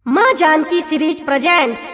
माँ Janaki series presents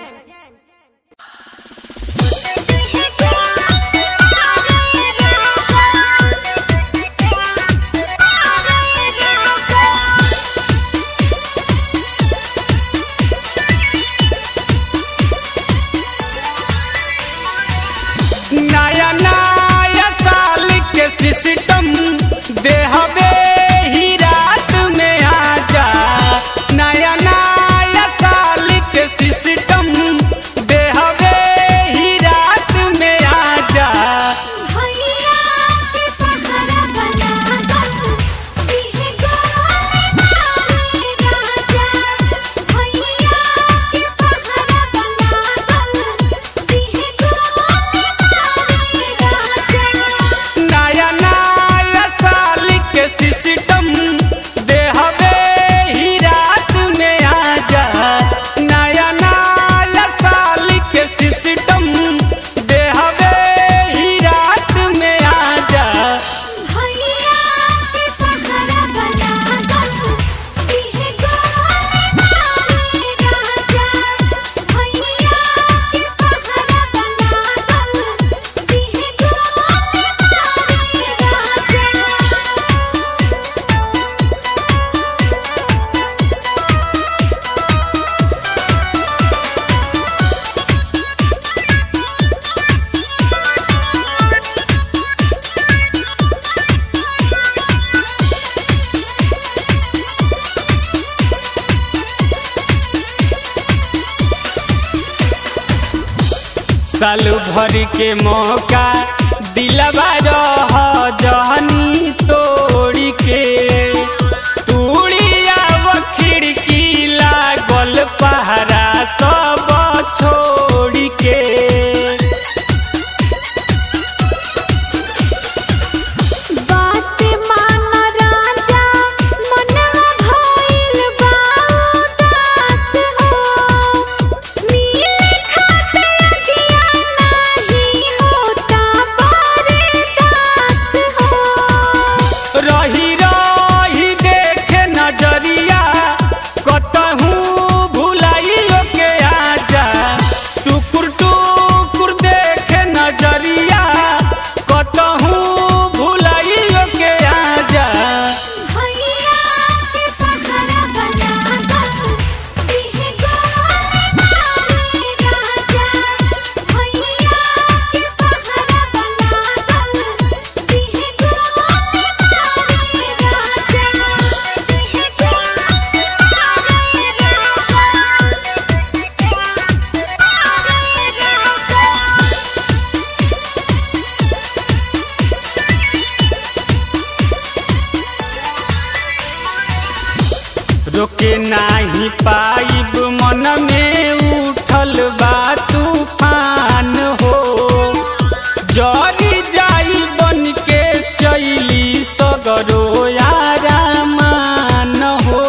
नया नया साल के सिस्टम देहबे ही रात में आजा नया नया साल के सिस्टम देहबे ही रात में आजा भैया के पहरा बना दो दिहे गोले मारे राजा भैया के पहरा बना दो दिहे गोले मारे राजा नया नया साल के सिस्टम देहबे ही रात में आजा नया नया साल के सिस्टम देहबे ही रात में आजा भैया के पहरा बना दो दिहे गोले मारे राजा भैया के पहरा बना दो दिहे गोले मारे राजा साल भर के मौका दिलवा रह जहनी तोड़ी के तूड़िया वो खिड़की लागल पहरा सब छोड़ के बात मान राजा मनवा भइल बा उदास हो मिले खातिर अगिया नाही होता बरदास हो रही रही देखे नजरिया कतहूँ भुलाइयो के आजा टुकुर टुकुर देखे नजरिया कतहूँ भुलाइयो के आजा भैया के पहरा बना दो दिहे गोले मारे राजा भैया के पहरा बना दो दिहे गोले मारे राजा दिहे गोले मारे राजा रोके नाही पाइब मन में उठल बा तूफान हो जरी जाई बन के चैली सगरो यारामान हो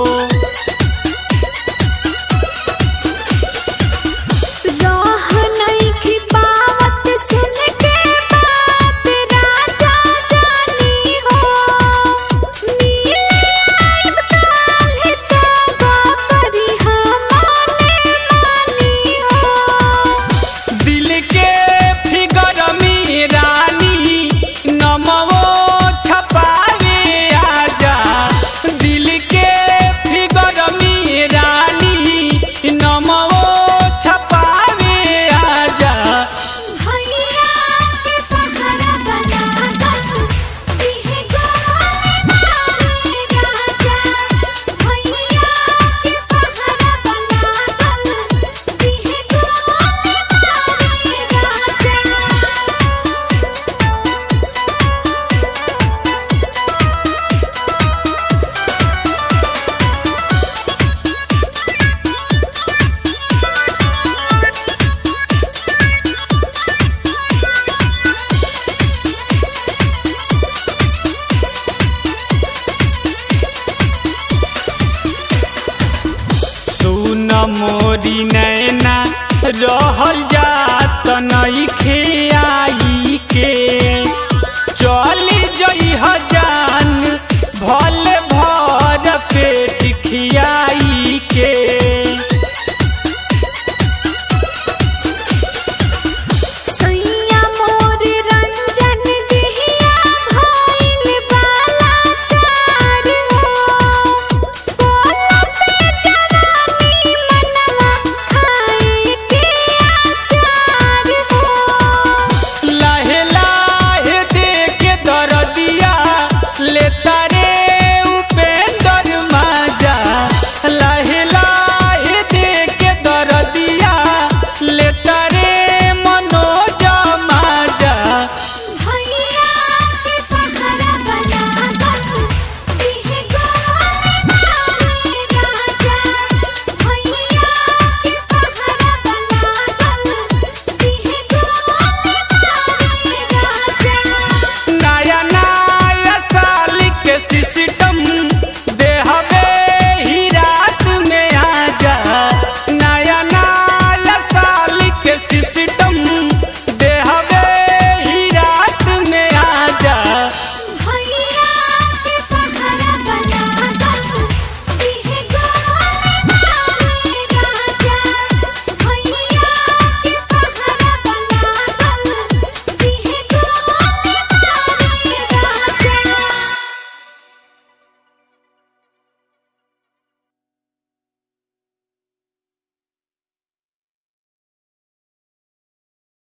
राह नहीं पावत सुन के बात राजा जानी हो मिले आइब काल्हि तब करी हमने मानी हो दिल के फिगर में रानी नमवो छपावे आजा दिल के फिगर में रानी नमवो छपावे आजा भैया के पहरा बना दो दिहे गोले मारे राजा भैया के पहरा बना दो दिहे गोले मारे राजा सुन मोरी नैना रहल जात नइखे